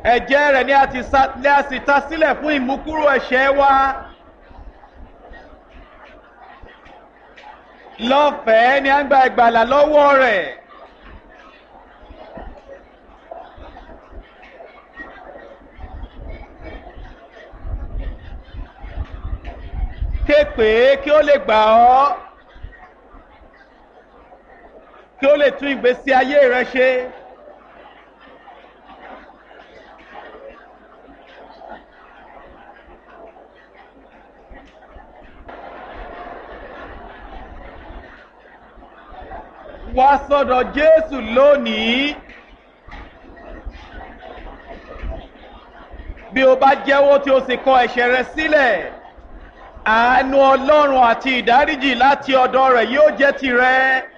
ẹ̀jẹ̀ rẹ̀ ni a ti sa ní a sì ta sílẹ̀ fún ìmúkúrò ẹ̀ṣẹ̀ wa. lọ́fẹ̀ẹ́ ni a ń gba ìgbàlà lọ́wọ́ rẹ̀. ké pè é kí ó lè gbà ọ́ kí ó lè tún ìgbésí ayé rẹ ṣe. wá sọ́dọ̀ Jésù lónìí. bí o bá jẹ́wọ́ tí o sì kọ ẹ̀ṣẹ̀ rẹ sílẹ̀ àánú Ọlọ́run àti ìdáríjì láti ọ̀dọ̀ rẹ̀ yóò jẹ́ tirẹ̀.